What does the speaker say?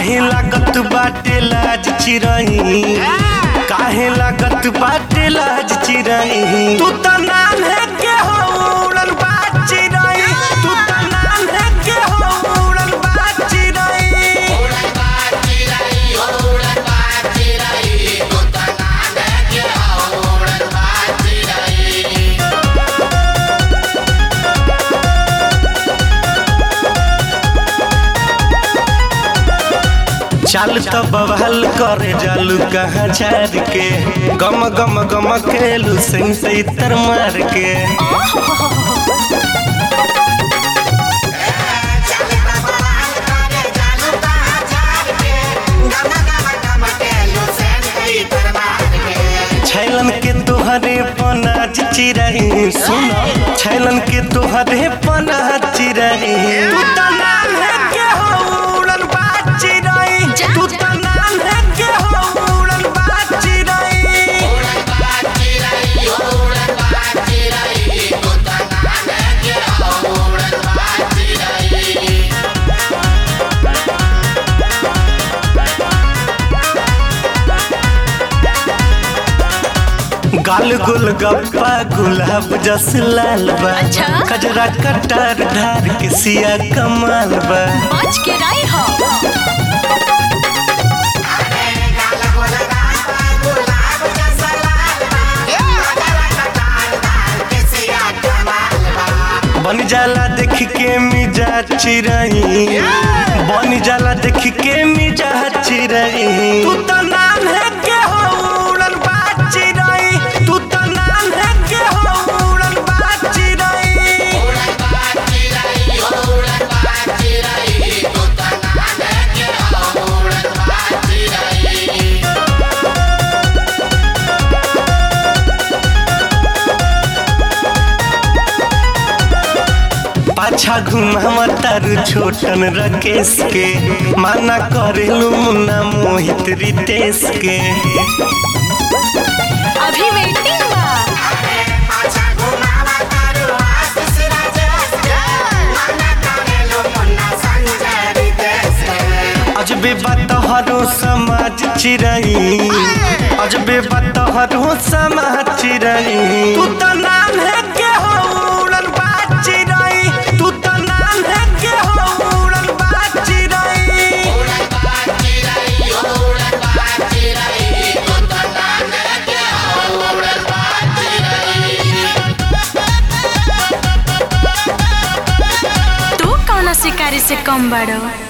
काहे लागत बाटे लाज चिरई काहे लागत बाटे लाज चिरई तू त नाम है के हो उड़न बाज चिरई तू त नाम है के हो उड़न बाज चिरई चल तो बवाल करे जालू कहाँ झाड़ के गम गम गम खेलू सिंह से इतर मार के छैलन के तोहरे पनाज चिरई सुन छैलन के तोहरे पनाज चिरई तू त नाम है के हो उड़न बाज चिरई तू त नाम है के हो उड़न बाज चिरई गाल गुल गप्पा गुलाब जस लाल बा अच्छा। कजरा कटार धार के सिया कमाल बा बच के राई हो बन जाला देख के मिजा चिरई बन जाला देख के मिजा चिरई तू त नाम है के हो उड़न बाज चिरई तू त नाम है के हो उड़न बाज चिरई पाछा घुमावा तारू छोटन रकेश के माना करेलू मुन्ना मोहित रितेश के अभी वेटिंग बा अजबे बतहरो समाज चिरई अजबे बतहरो समाज चिरई तू त नाम है के हो उड़न बाज चिरई तू त नाम है के हो उड़न बाज चिरई तू कौन शिकारी से कम बड़ो